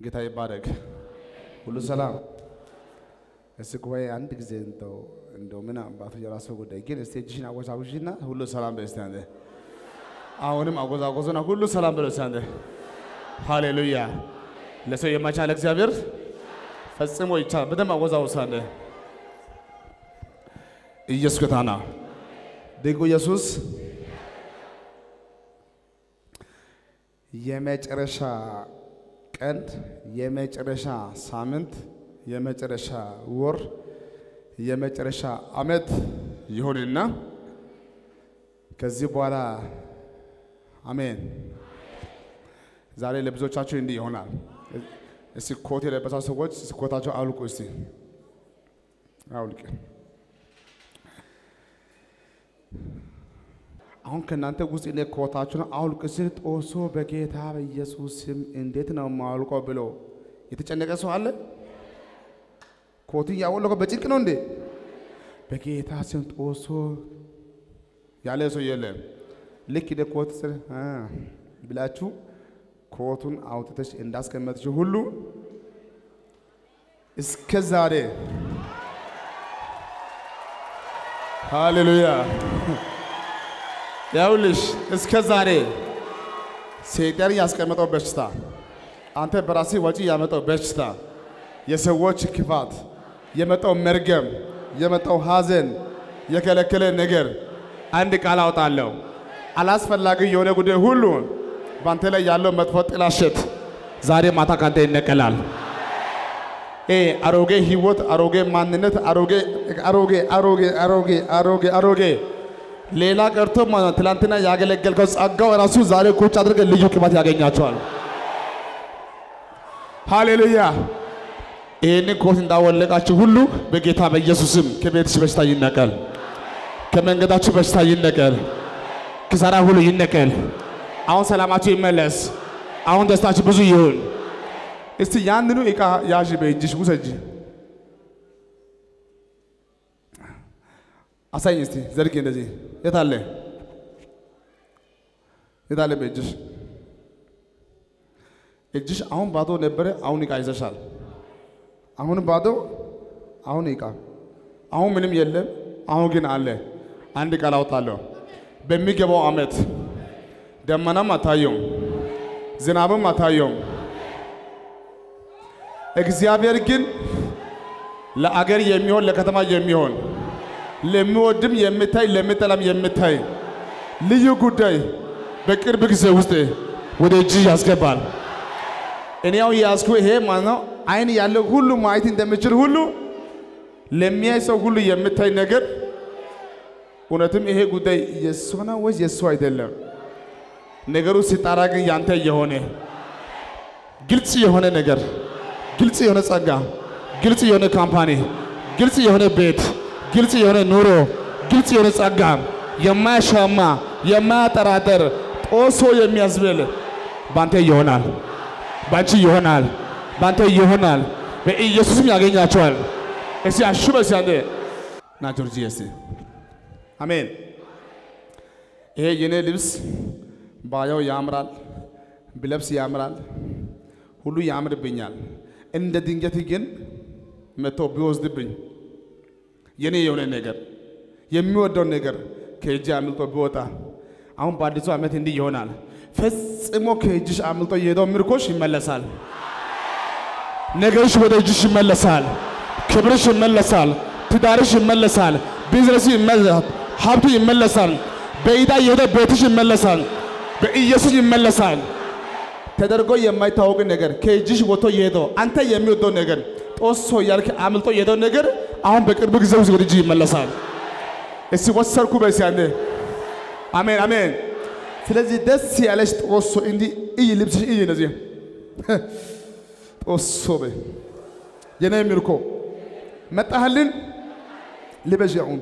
ጌታ ይባረክ። ሁሉ ሰላም። እስቲ ጉባኤ አንድ ጊዜ እንደው እንደው ምን አባቱ የራሱ ጉዳይ ግን እስቲ እጅሽን አወዛውዥና ሁሉ ሰላም በል እስቲ አንተ። አሁንም አወዛወዙና ሁሉ ሰላም በል እስቲ አንተ። ሃሌሉያ። ለሰው የማይቻል እግዚአብሔር ፈጽሞ ይቻላል። በደንብ አወዛውዝ አንተ። ኢየሱስ ጌታ ነው። ድንቁ ኢየሱስ የመጨረሻ ቀን፣ የመጨረሻ ሳምንት፣ የመጨረሻ ወር፣ የመጨረሻ ዓመት ይሁንና ከዚህ በኋላ አሜን። ዛሬ ለብዙዎቻችሁ እንዲህ ይሆናል። እስቲ ኮት የለበሳችሁ ሰዎች እስቲ ኮታቸው አውልቁ። እስቲ አውልቅ። አሁን ከእናንተ ውስጥ እኔ ኮታችሁን አውልቅ ስል ጦሶ በጌታ በኢየሱስ ስም እንዴት ነው የማውልቀው ብሎ የተጨነቀ ሰው አለ? ኮትን ያወለቀው በጭንቅ ነው እንዴ? በጌታ ስም ጦሶ ያለ ሰው የለም። ልክ ደ ኮት ስር አ ብላችሁ ኮቱን አውጥተሽ እንዳስቀመጥሽ ሁሉ እስከ ዛሬ ሃሌሉያ ያውልሽ እስከ ዛሬ ሰይጣን ያስቀመጠው በሽታ አንተ በራሴ ወጪ ያመጣው በሽታ የሰዎች ክፋት የመጣው መርገም የመጣው ሐዘን የከለከለ ነገር አንድ ቃል አውጣለሁ። አላስፈላጊ የሆነ ጉዳይ ሁሉ በአንተ ላይ ያለው መጥፎ ጥላሸት ዛሬ ማታ ካንተ ይነቀላል። ኤ አሮጌ ህይወት፣ አሮጌ ማንነት፣ አሮጌ አሮጌ አሮጌ አሮጌ አሮጌ አሮጌ ሌላ ቀርቶ ማለት ትላንትና ያገለገልከው ጸጋው ራሱ ዛሬ ቁጭ አድርገን ልዩ ቅባት ያገኛቸዋል። ሃሌሉያ! ይህንን ኮት እንዳወለቃችሁ ሁሉ በጌታ በኢየሱስም ከቤትሽ በሽታ ይነቀል፣ ከመንገዳችሁ በሽታ ይነቀል፣ ክሳራ ሁሉ ይነቀል። አሁን ሰላማችሁ ይመለስ። አሁን ደስታችሁ ብዙ ይሁን። እስቲ ያንኑ ዕቃ ያዥ፣ በእጅሽ ውሰጂ። አሳኝ እስቲ ዘርጊ። እንደዚህ የት አለ የት አለ? በእጅሽ እጅሽ አሁን ባዶ ነበረ። አሁን ዕቃ ይዘሻል። አሁን ባዶ፣ አሁን ዕቃ፣ አሁን ምንም የለም። አሁን ግን አለ። አንድ ቃል አውጣለሁ። በሚገባው ዓመት ደመናም አታየውም፣ ዝናብም አታየውም። እግዚአብሔር ግን ለአገር የሚሆን ለከተማ የሚሆን ለሚወድም የምታይ ለሚጠላም የምታይ ልዩ ጉዳይ በቅርብ ጊዜ ውስጥ ወደ እጅ ያስገባል። እኔ ያው ያዝኩ ይሄ ማለት ነው። አይን ያለው ሁሉ ማየት እንደሚችል ሁሉ ለሚያይ ሰው ሁሉ የምታይ ነገር እውነትም ይሄ ጉዳይ የእሱ ነው ወይስ የእሱ አይደለም? ነገሩ ሲጣራ ግን ያንተ የሆነ ግልጽ የሆነ ነገር፣ ግልጽ የሆነ ጸጋ፣ ግልጽ የሆነ ካምፓኒ፣ ግልጽ የሆነ ቤት ግልጽ የሆነ ኑሮ፣ ግልጽ የሆነ ጸጋ፣ የማያሻማ የማያጠራጠር ጦሶ የሚያስብል ባንተ ይሆናል፣ ባንቺ ይሆናል፣ ባንተ ይሆናል። በኢየሱስም ያገኛቸዋል። እስቲ አሹ በሲ አንዴ ና ጆርጂ እስቲ አሜን። ይሄ የኔ ልብስ ባየው ያምራል፣ ብለብስ ያምራል፣ ሁሉ ያምርብኛል። እንደ ድንገት ግን መጥቶ ቢወስድብኝ የኔ የሆነ ነገር የሚወደው ነገር ከእጅ አምልጦ ቢወጣ አሁን በአዲሱ ዓመት እንዲህ ይሆናል። ፈጽሞ ከእጅሽ አምልጦ የሄደው ምርኮሽ ይመለሳል። ነገርሽ ወደ እጅሽ ይመለሳል። ክብርሽ ይመለሳል። ትዳርሽ ይመለሳል። ቢዝነስ ይመለሳል። ሀብቱ ይመለሳል። በኢዳ የሄደ ቤትሽ ይመለሳል። በኢየሱስ ይመለሳል። ተደርጎ የማይታወቅ ነገር ከእጅሽ ወጥቶ የሄደው አንተ የሚወደው ነገር ጦሶ ያልክ አምልጦ የሄደው ነገር አሁን በቅርብ ጊዜ ውስጥ ወደ እጅ ይመለሳል። እስቲ ወሰርኩ በሲ አንዴ አሜን አሜን። ስለዚህ ደስ ያለሽ ጦሶ እንዲህ እይ፣ ልብስሽ እይ፣ እንደዚህ ጦሶ በይ የኔ ምርኮ መጣህልን ልበሽ አሁን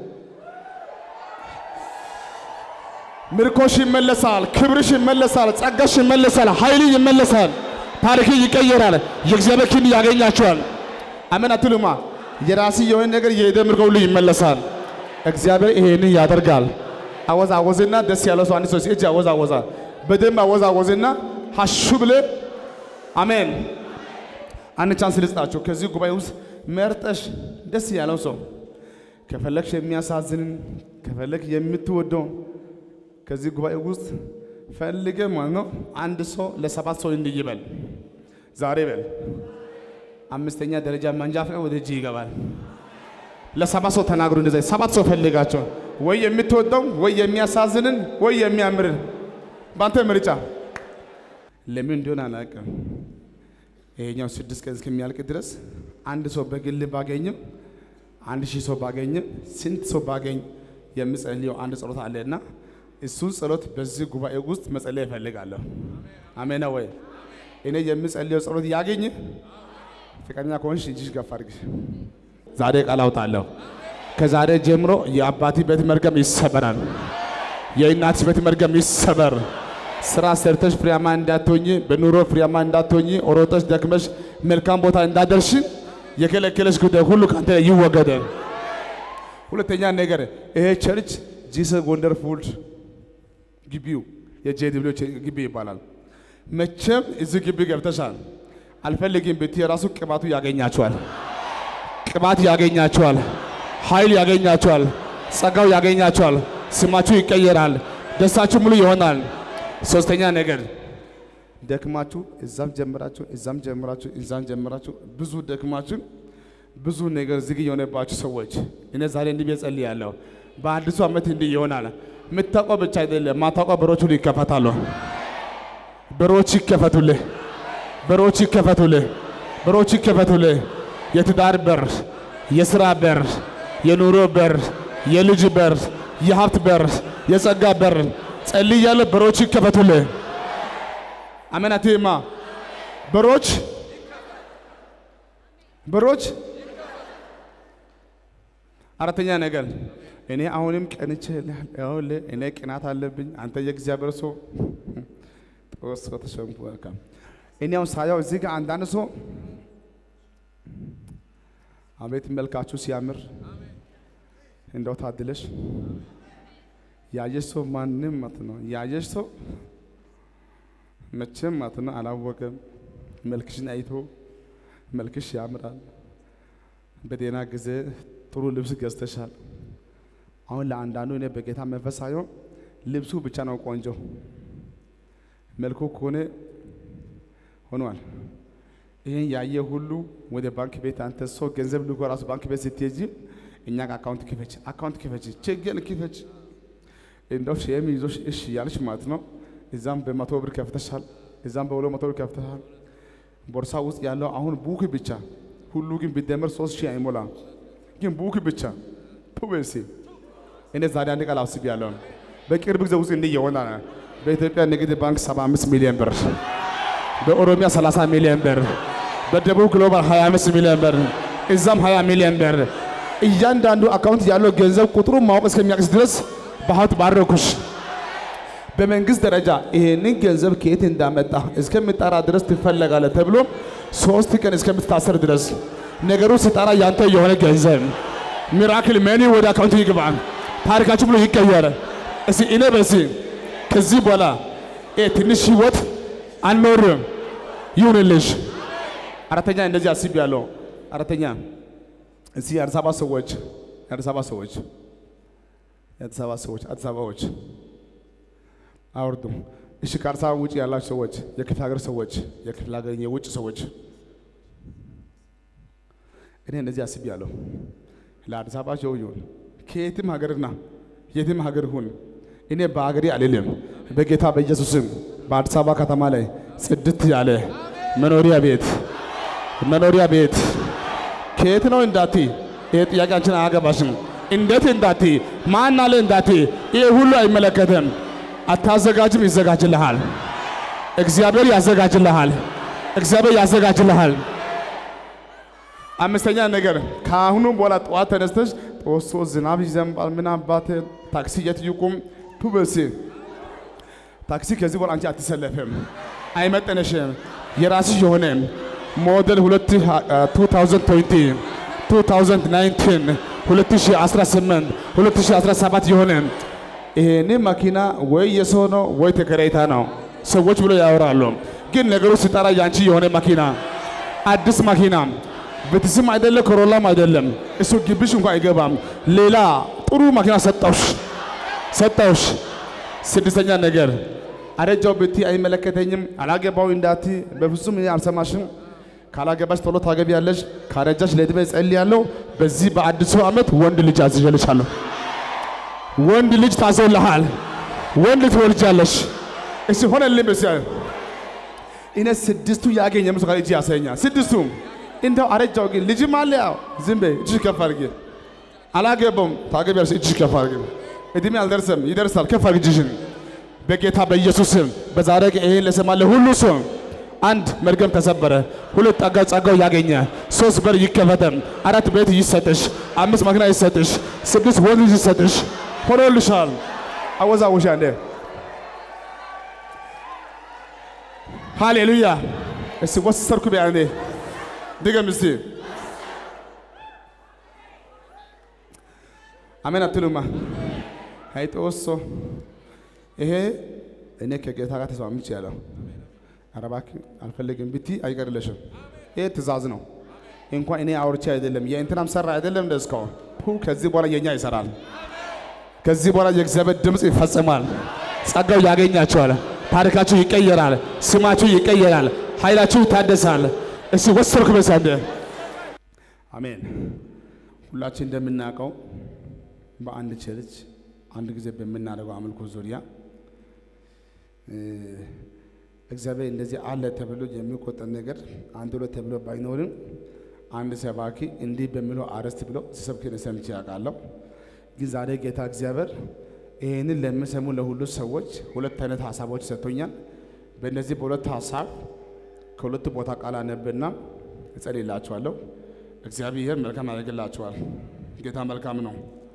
ምርኮሽ ይመለሳል፣ ክብርሽ ይመለሳል፣ ጸጋሽ ይመለሳል፣ ኃይል ይመለሳል፣ ታሪክ ይቀየራል። የእግዚአብሔር ክንድ ያገኛቸዋል። አሜን አትሉማ? የራሲ የሆነ ነገር የሄደ ምርኮ ሁሉ ይመለሳል። እግዚአብሔር ይሄንን ያደርጋል። አወዛ አወዝና ደስ ያለው ሰው አንድ ሰው እጅ አወዛ አወዛ በደንብ አወዛ አወዝና ሀሹ ብለ አሜን አንድ ቻንስ ልስጣችሁ። ከዚህ ጉባኤ ውስጥ መርጠሽ ደስ ያለው ሰው ከፈለግሽ የሚያሳዝንን ከፈለግ የምትወደው ከዚህ ጉባኤ ውስጥ ፈልገ ማለት ነው። አንድ ሰው ለሰባት ሰው እንዲህ ይበል ዛሬ በል አምስተኛ ደረጃ መንጃ ፈቃድ ወደ እጅ ይገባል። ለሰባት ሰው ተናግሩ። እንደዛ ሰባት ሰው ፈልጋቸው፣ ወይ የምትወደው ወይ የሚያሳዝንን ወይ የሚያምርን በአንተ ምርጫ። ለምን እንደሆነ አላውቅም። ይሄኛው ስድስት ቀን እስከሚያልቅ ድረስ አንድ ሰው በግል ባገኝም አንድ ሺህ ሰው ባገኝም ስንት ሰው ባገኝ የምጸልየው አንድ ጸሎት አለና እሱን ጸሎት በዚህ ጉባኤ ውስጥ መጸለይ እፈልጋለሁ። አሜን ወይ? እኔ የምጸልየው ጸሎት ያገኝ ፍቅረኛ ከሆንሽ እጅሽ ገፋ አድርጊ። ዛሬ ቃል አውጣለሁ። ከዛሬ ጀምሮ የአባቲ ቤት መርገም ይሰበራል። የእናትሽ ቤት መርገም ይሰበር። ስራ ሰርተሽ ፍሬያማ እንዳትሆኝ፣ በኑሮ ፍሬያማ እንዳትሆኝ፣ ሮጠሽ ደክመሽ መልካም ቦታ እንዳደርሽ የከለከለሽ ጉዳይ ሁሉ ከአንተ ላይ ይወገደ። ሁለተኛ ነገር ይሄ ቸርች ጂሰስ ወንደርፉል ግቢው የጄዲብሊው ግቢ ይባላል። መቼም እዚህ ግቢ ገብተሻል አልፈልግም ብትይ የራሱ ቅባቱ ያገኛቸዋል። ቅባት ያገኛቸዋል። ኃይል ያገኛቸዋል። ጸጋው ያገኛቸዋል። ስማችሁ ይቀየራል። ደስታችሁ ሙሉ ይሆናል። ሶስተኛ ነገር ደክማችሁ እዛም ጀምራችሁ እዛም ጀምራችሁ እዛም ጀምራችሁ ብዙ ደክማችሁ ብዙ ነገር ዝግ የሆነባችሁ ሰዎች እኔ ዛሬ እንዲህ ብዬ ጸልያለሁ። በአዲሱ ዓመት እንዲህ ይሆናል። የምታውቀው ብቻ አይደለም፣ ማታውቀው በሮች ሁሉ ይከፈታሉ። በሮች ይከፈቱልህ። በሮች ይከፈቱልህ። በሮች ይከፈቱልህ። የትዳር በር፣ የስራ በር፣ የኑሮ በር፣ የልጅ በር፣ የሀብት በር፣ የጸጋ በር ጸልያለሁ። በሮች ይከፈቱልህ። አሜን አትይማ። በሮች በሮች አራተኛ ነገር እኔ አሁንም ቀንቼ ይኸውልህ እኔ ቅናት አለብኝ። አንተ የእግዚአብሔር ሰው ጦስ ተሸንፉ መልካም እኔ አሁን ሳያው እዚህ ጋር አንዳንድ ሰው አቤት መልካችሁ ሲያምር እንደው ታድለሽ ያየሽ ሰው ማንም ማለት ነው ያየሽ ሰው መቼም ማለት ነው አላወቀም። መልክሽን አይቶ መልክሽ ያምራል። በጤና ጊዜ ጥሩ ልብስ ገዝተሻል። አሁን ለአንዳንዱ እኔ በጌታ መንፈስ ሳይሆን ልብሱ ብቻ ነው ቆንጆ፣ መልኩ ከሆነ ሆኗል። ይህን ያየ ሁሉ ወደ ባንክ ቤት አንተ ሰው ገንዘብ ልኮ ራሱ ባንክ ቤት ስትሄጂ እኛ ጋር አካውንት ክፈች፣ አካውንት ክፈች፣ ችግር ክፈች፣ እንደው ሼም ይዞሽ እሺ ያልሽ ማለት ነው። እዛም በመቶ ብር ከፍተሻል፣ እዛም በሁለት መቶ ብር ከፍተሻል። ቦርሳ ውስጥ ያለው አሁን ቡክ ብቻ ሁሉ ግን ቢደመር ሶስት ሺህ አይሞላም። ግን ቡክ ብቻ ፑቤሲ እኔ ዛሬ አንድ ቃል አስቤያለሁ። በቅርብ ጊዜ ውስጥ እንዲህ ይሆናል። በኢትዮጵያ ንግድ ባንክ 75 ሚሊዮን ብር፣ በኦሮሚያ 30 ሚሊዮን ብር፣ በደቡብ ግሎባል 25 ሚሊዮን ብር፣ እዛም 20 ሚሊዮን ብር። እያንዳንዱ አካውንት ያለው ገንዘብ ቁጥሩን ማወቅ እስከሚያቅስ ድረስ በሀብት ባረኩሽ። በመንግስት ደረጃ ይሄንን ገንዘብ ከየት እንዳመጣ እስከምጠራ ድረስ ትፈለጋለህ ተብሎ ሶስት ቀን እስከምትታሰር ድረስ ነገሩ ሲጠራ ያንተ የሆነ ገንዘብ ሚራክል መኒ ወደ አካውንቱ ይግባ። ታሪካችሁ ብሎ ይቀየረ። እስቲ እኔ በሲ ከዚህ በኋላ ትንሽ ህይወት አንኖርም ይሁንልሽ። አራተኛ እንደዚህ አስቤያለሁ። አራተኛ እዚህ የአዲስ አበባ ሰዎች የአዲስ አበባ ሰዎች የአዲስ አበባ ሰዎች አዲስ አበባዎች አውርዱ። እሺ ከአዲስ አበባ ውጭ ያላችሁ ሰዎች፣ የክፍለ ሀገር ሰዎች፣ የክፍለ ሀገር የውጭ ሰዎች እኔ እንደዚህ አስቤያለሁ። ለአዲስ አበባ ሰው ይሁን ከየትም ሀገርና የትም ሀገር ሁን እኔ በሀገሬ አልልም። በጌታ በኢየሱስም በአዲስ አበባ ከተማ ላይ ጽድት ያለ መኖሪያ ቤት መኖሪያ ቤት ከየት ነው እንዳቲ ይሄ ጥያቄያችን አያገባሽም። እንዴት እንዳቲ ማን አለ እንዳቲ ይሄ ሁሉ አይመለከትም። አታዘጋጅም፣ ይዘጋጅልሃል። እግዚአብሔር ያዘጋጅልሃል። እግዚአብሔር ያዘጋጅልሃል። አምስተኛ ነገር ከአሁኑ በኋላ ጠዋት ተነስተሽ ጦሶ ዝናብ ይዘንባል። ምን አባት ታክሲ የት ይቁም ቱበሲ ታክሲ ከዚህ በኋላ አንቺ አትሰለፍም፣ አይመጠነሽም። የራስሽ የሆነ ሞዴል 2020 2019 2018 2017 የሆነ ይሄኔ መኪና ወይ የሰው ነው ወይ ተከራይታ ነው ሰዎች ብሎ ያወራሉ። ግን ነገሩ ሲጠራ ያንቺ የሆነ መኪና አዲስ መኪና ቤትስም አይደለም ኮሮላም አይደለም እሱ ግቢሽ እንኳን አይገባም። ሌላ ጥሩ መኪና ሰጠውሽ ሰጠውሽ። ስድስተኛ ነገር አረጃው ብቲ አይመለከተኝም፣ አላገባው እንዳቲ በፍጹም እኔ አልሰማሽም። ካላገባሽ ቶሎ ታገቢያለሽ፣ ካረጃሽ ለዕድሜ እጸልያለሁ። በዚህ በአዲሱ ዓመት ወንድ ልጅ አዝዤልሻለሁ። ወንድ ልጅ ታዘውልሃል። ወንድ ትወልጃለሽ። እሺ ሆነልኝ። በስ እኔ ስድስቱ ያገኘ ምስ እጅ ያሳየኛል። ስድስቱ እንደው አረጃው ግን ልጅም አለ። ያው ዝም በይ እጅሽ ከፍ አድርጊ። አላገባውም ታገቢያለሽ። እጅሽ ከፍ አድርጊ። እድሜ አልደርሰም፣ ይደርሳል። ከፍ አድርጊ እጅሽን በጌታ በኢየሱስ ስም በዛሬ ቀን ይሄን ለሰማ ለሁሉ ሰው አንድ መርገም ተሰበረ። ሁለት ጸጋ ጸጋው ያገኘ፣ ሶስት በር ይከፈተም፣ አራት ቤት ይሰጥሽ፣ አምስት መኪና ይሰጥሽ፣ ስድስት ወንድ ልጅ ይሰጥሽ። ሆኖልሻል። አወዛወሻ እንደ ሃሌሉያ። እስቲ ወሰርኩ ቢያኔ ድገም እስቲ አሜን አትሉማ? አይጦሶ ይሄ እኔ ከጌታ ጋር ተስማምቼ ያለው ኧረ እባክህ አልፈልግም ብቲ አይቀርልሽም። ይሄ ትእዛዝ ነው። እንኳን እኔ አውርቼ አይደለም የእንትናም ሰራ አይደለም እንደ እስካሁን ሁ ከዚህ በኋላ የኛ ይሰራል። ከዚህ በኋላ የእግዚአብሔር ድምፅ ይፈጽማል። ጸጋው ያገኛቸዋል። ታሪካችሁ ይቀየራል። ስማችሁ ይቀየራል። ኃይላችሁ ይታደሳል። እስቲ ወሰርኩ በሳንደ አሜን። ሁላችን እንደምናውቀው በአንድ ቸርች አንድ ጊዜ በምናደርገው አምልኮ ዙሪያ እግዚአብሔር እንደዚህ አለ ተብሎ የሚቆጠር ነገር አንድ ሁለት ተብሎ ባይኖርም አንድ ሰባኪ እንዲህ በሚለው አርዕስት ብሎ ሲሰብክ ሰምቼ ያውቃለሁ። ግን ዛሬ ጌታ እግዚአብሔር ይህንን ለሚሰሙ ለሁሉ ሰዎች ሁለት አይነት ሀሳቦች ሰጥቶኛል። በእነዚህ በሁለት ሀሳብ ከሁለት ቦታ ቃል አነብና እጸልይላችኋለሁ። እግዚአብሔር መልካም ያደርግላችኋል። ጌታ መልካም ነው።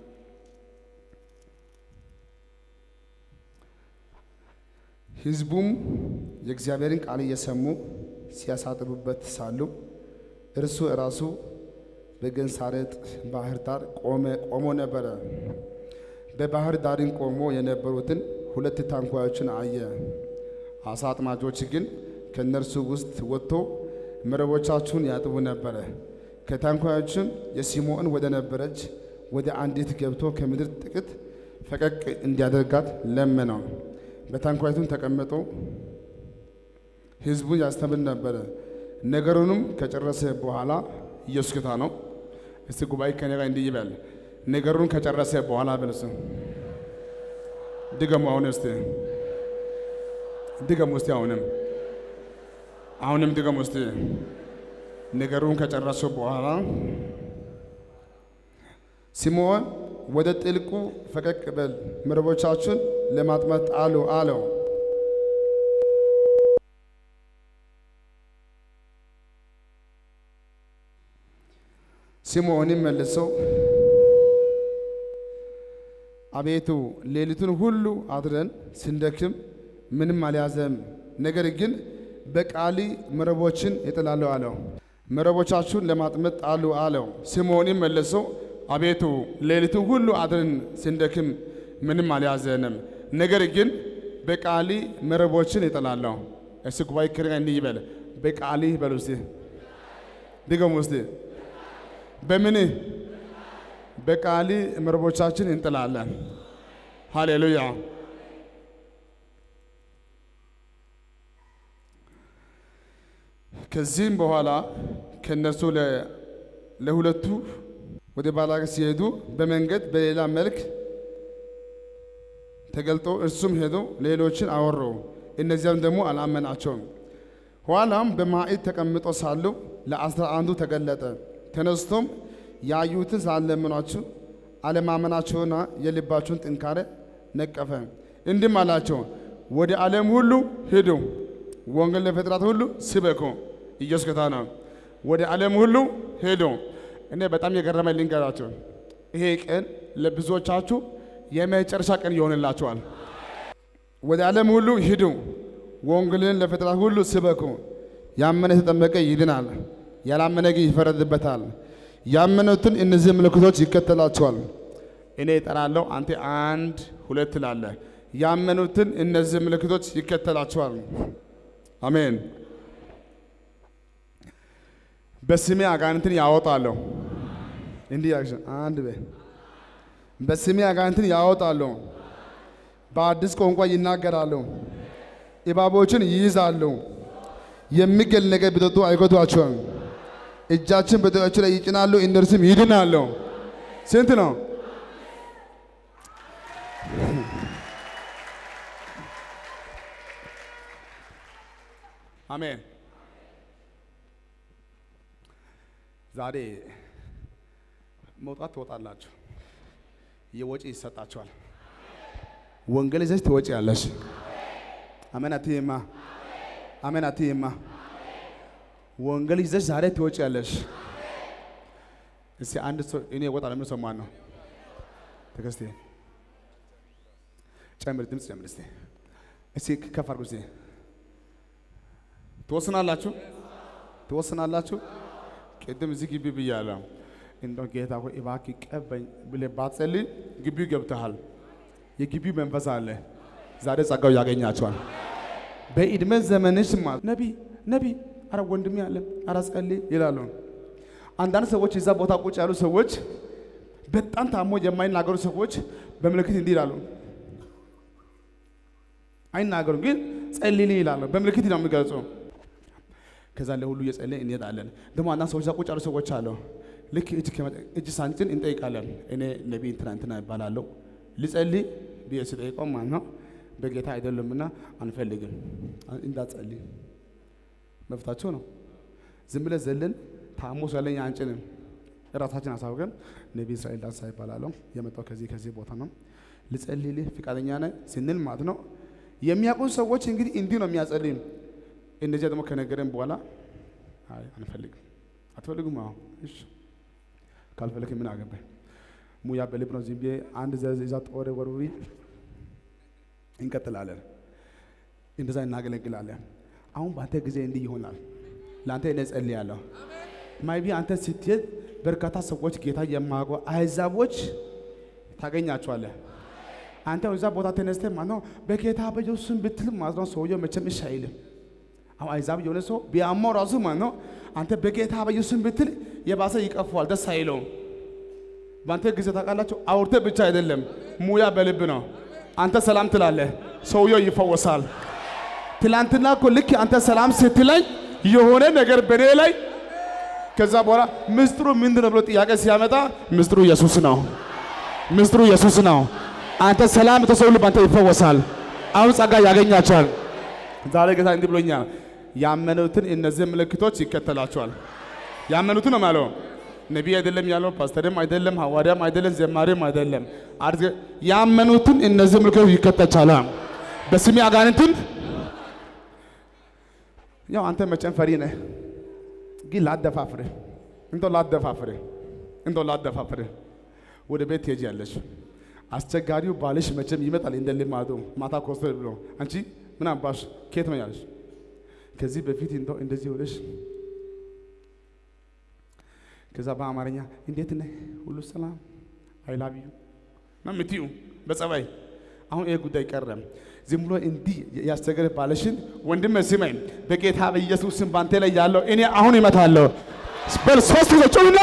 ሕዝቡም የእግዚአብሔርን ቃል እየሰሙ ሲያሳጥሩበት ሳሉ እርሱ ራሱ በገንሳሬጥ ባህር ዳር ቆመ ቆሞ ነበረ። በባህር ዳርን ቆሞ የነበሩትን ሁለት ታንኳዎችን አየ። አሳ አጥማጆች ግን ከእነርሱ ውስጥ ወጥቶ መረቦቻቸውን ያጥቡ ነበረ። ከታንኳዎችም የሲሞን ወደ ነበረች ወደ አንዲት ገብቶ ከምድር ጥቂት ፈቀቅ እንዲያደርጋት ለመነው። በታንኳይቱን ተቀምጦ ሕዝቡን ያስተምር ነበረ። ነገሩንም ከጨረሰ በኋላ ኢየሱስ ጌታ ነው። እስቲ ጉባኤ ከኔ ጋር እንዲህ ይበል። ነገሩን ከጨረሰ በኋላ በልስ ድገሙ። አሁን እስቲ ድገሙ እስቲ አሁንም አሁንም ድገሙ እስቲ ነገሩን ከጨረሱ በኋላ ሲሞን ወደ ጥልቁ ፈቀቅ በል መረቦቻችሁን ለማጥመድ ጣሉ አለው። ሲሞንም መልሰው አቤቱ ሌሊቱን ሁሉ አድረን ስንደክም ምንም አልያዘም፣ ነገር ግን በቃሊ መረቦችን እጥላለሁ አለው። መረቦቻችሁን ለማጥመድ ጣሉ አለው። ሲሞንም መልሰው አቤቱ ሌሊቱን ሁሉ አድረን ስንደክም ምንም አልያዘንም፣ ነገር ግን በቃሊ መረቦችን እጥላለሁ። እስ ጉባኤ ክርጋ እንዲህ ይበል። በቃሊ በሉ እስቲ ድገሙ እስቲ በምን በቃሊ መረቦቻችን እንጥላለን። ሃሌሉያ። ከዚህም በኋላ ከነሱ ለሁለቱ ወደ ባላቅ ሲሄዱ በመንገድ በሌላ መልክ ተገልጦ እርሱም ሄዶ ሌሎችን አወሩ። እነዚያም ደግሞ አላመናቸውም። ኋላም በማዕድ ተቀምጦ ሳሉ ለአስራ አንዱ ተገለጠ። ተነስቶም ያዩትን ሳለምኗችሁ አለማመናቸውና የልባችሁን ጥንካሬ ነቀፈ። እንዲህም አላቸው፣ ወደ ዓለም ሁሉ ሂዱ፣ ወንጌል ለፍጥረት ሁሉ ስበኩ። ኢየሱስ ጌታ ነው። ወደ ዓለም ሁሉ ሂዱ። እኔ በጣም የገረመኝ ልንገራቸው፣ ይሄ ቀን ለብዙዎቻችሁ የመጨረሻ ቀን ይሆንላችኋል። ወደ ዓለም ሁሉ ሂዱ፣ ወንጌልን ለፍጥረት ሁሉ ስበኩ። ያመነ የተጠመቀ ይድናል፣ ያላመነ ግን ይፈረድበታል። ያመኑትን እነዚህ ምልክቶች ይከተላቸዋል። እኔ እጠራለሁ፣ አንተ አንድ ሁለት ትላለህ። ያመኑትን እነዚህ ምልክቶች ይከተላቸዋል። አሜን። በስሜ አጋንንትን ያወጣለሁ። እንዲህ ያልሽ አንድ በ በስሜ አጋንንትን ያወጣለሁ። በአዲስ ቋንቋ ይናገራሉ። እባቦችን ይይዛሉ። የሚገል ነገር ቢጠጡ አይጎዷቸውም። እጃችን በደረታቸው ላይ ይጭናሉ፣ እነርሱም ይድናሉ። ስንት ነው? አሜን። ዛሬ መውጣት ትወጣላችሁ፣ የወጪ ይሰጣችኋል። ወንጌል ይዘሽ ትወጪ ያለሽ አሜን አትይማ፣ አሜን አትይማ። ወንጌል ይዘሽ ዛሬ ትወጪ ያለሽ። እስቲ አንድ ሰው እኔ እወጣለሁ የሚል ሰው ማን ነው? ትዕግስቴ ጨምር፣ ድምፅ ጨምር እስቲ። እስቲ ከፍ አድርጉ እስቲ። ትወስናላችሁ፣ ትወስናላችሁ። ቅድም እዚህ ግቢ ብያለሁ። እንደው ጌታ ሆይ እባክህ ቀበኝ ብለህ ባትጸልይ ግቢው ገብተሃል። የግቢው መንፈስ አለ። ዛሬ ጸጋው ያገኛቸዋል። በዕድሜ ዘመንሽ ማለት ነቢ ነቢ አረ ወንድሜ አለ አረ ጸልይ ይላሉ። አንዳንድ ሰዎች እዛ ቦታ ቁጭ ያሉ ሰዎች በጣም ታሞ የማይናገሩ ሰዎች በምልክት እንዲህ ይላሉ። አይናገሩም፣ ግን ጸልይልኝ ይላሉ። በምልክት ነው የሚገልጹ። ከዛ ለሁሉ እየጸለይን እንሄዳለን። ደግሞ አንዳንድ ሰዎች እዛ ቁጭ ያሉ ሰዎች አሉ። ልክ እጅ ከመጠ እጅ ሳንጭን እንጠይቃለን። እኔ ነቢይ እንትና እንትና ይባላለሁ ልጸልይ ብዬ ስጠይቀው ማለት ነው በጌታ አይደለምና አንፈልግም እንዳትጸልይ መብታቸው ነው። ዝም ብለህ ዘለን ታሞ ስለኝ አንጭንም። ራሳችን አሳውቀን ነቢይ እስራኤል ዳንሳ ይባላለሁ የመጣው ከዚህ ከዚህ ቦታ ነው ልጸልይልህ ፍቃደኛ ነህ ስንል ማለት ነው። የሚያውቁን ሰዎች እንግዲህ እንዲህ ነው የሚያጸልይም። እንደዚያ ደግሞ ከነገረን በኋላ አይ አንፈልግም። አትፈልጉም? አዎ እሺ ካልፈለክ ምን አገባኝ? ሙያ በልብ ነው። ዝም ብዬ አንድ ዘዝ ይዛ ጦር ወርውሪ እንቀጥላለን። እንደዛ እናገለግላለን። አሁን በአንተ ጊዜ እንዲህ ይሆናል። ለአንተ እኔ ጸልያለሁ። ማይቢ አንተ ስትሄድ በርካታ ሰዎች ጌታ የማያውቁ አሕዛቦች ታገኛቸዋለህ። አንተ እዛ ቦታ ተነስተህ ማለት ነው በጌታ በኢየሱስ ስም ብትል ማለት ነው ሰውየው መቼም እሺ አይልም። አሁን አሕዛብ የሆነ ሰው ቢያማው ራሱ ማለት ነው አንተ በጌታ በኢየሱስ ስም ብትል የባሰ ይቀፈዋል፣ ደስ አይለውም። በአንተ ጊዜ ታውቃላችሁ፣ አውርተህ ብቻ አይደለም ሙያ በልብ ነው። አንተ ሰላም ትላለህ፣ ሰውየው ይፈወሳል። ትላንትና እኮ ልክ አንተ ሰላም ስትለኝ የሆነ ነገር በኔ ላይ ከዛ በኋላ ምስጢሩ ምንድን ነው ብሎ ጥያቄ ሲያመጣ ምስጢሩ ኢየሱስ ነው። ምስጢሩ ኢየሱስ ነው። አንተ ሰላም ተሰው ልብ አንተ ይፈወሳል። አሁን ጸጋ ያገኛቸዋል። ዛሬ ጌታ እንዲህ ብሎኛል፣ ያመኑትን እነዚህ ምልክቶች ይከተላቸዋል። ያመኑትን ነው ማለት ነቢይ አይደለም ያለው፣ ፓስተርም አይደለም፣ ሐዋርያም አይደለም፣ ዘማሪም አይደለም። አርዝ ያመኑትን እነዚህ ምልክቶች ይከተላቸዋል። በስሜ አጋንንትን ያው አንተ መቼም ፈሪ ነህ፣ ግን ላደፋፍርህ እንደው ላደፋፍርህ እንደው ላደፋፍርህ ወደ ቤት ትሄጃለሽ። አስቸጋሪው ባልሽ መቼም ይመጣል እንደ ልማዱ ማታ ኮስተር ብሎ አንቺ ምን አባሽ ከየት ነው ያለሽ? ከዚህ በፊት እንደው እንደዚህ ሆነሽ ከዛ በአማርኛ እንዴት ነህ ሁሉ ሰላም አይ ላቭ ዩ ነው የምትዩ በጸባይ። አሁን ይሄ ጉዳይ ቀረም። ዝም ብሎ እንዲህ ያስቸገረ ባለሽን ወንድም ስመኝ፣ በጌታ በኢየሱስ ስም ባንተ ላይ ያለው እኔ አሁን ይመታለሁ። በል ሶስት ጊዜ ጩና